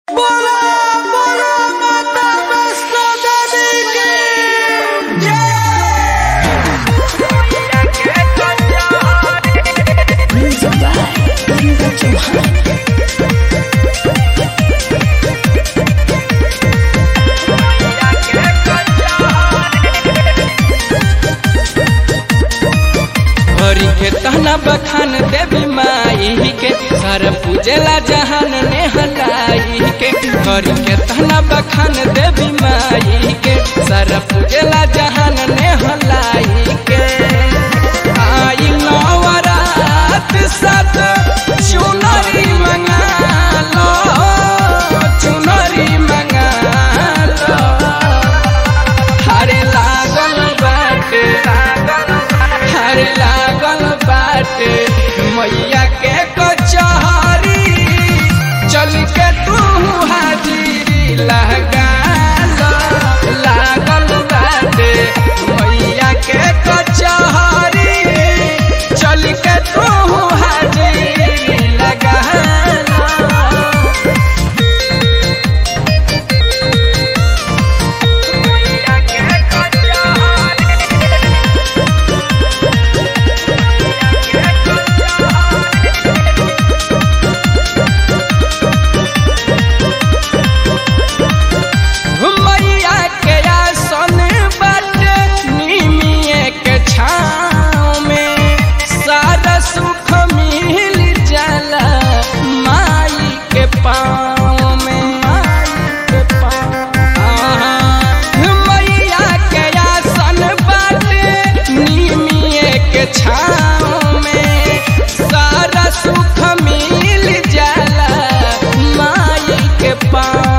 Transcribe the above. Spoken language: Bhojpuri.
बखान देवी माई के सर पूजेला जहान ने हलाई के करी के तना बखान देवी माई के सर पूजेला जहान ने हलाई के आई नवरात साथ चुनरी मंगा लो चुनरी मंगा लो हरे लागल बाटे हरे लागल बाटे मैया के कचहरी चल के तू हाजिरी लगा लो लागल बाटे मैया के कचहरी चल के तू हाजिरी लगा लो मैया के आसन बाटे निमिये के छाँव में सारा सुख मिल जाला माई के पाँव में माई के पाँव मैया के आसन बाटे निमिये के छाँव में सारा सुख मिल जाला माई के पाँव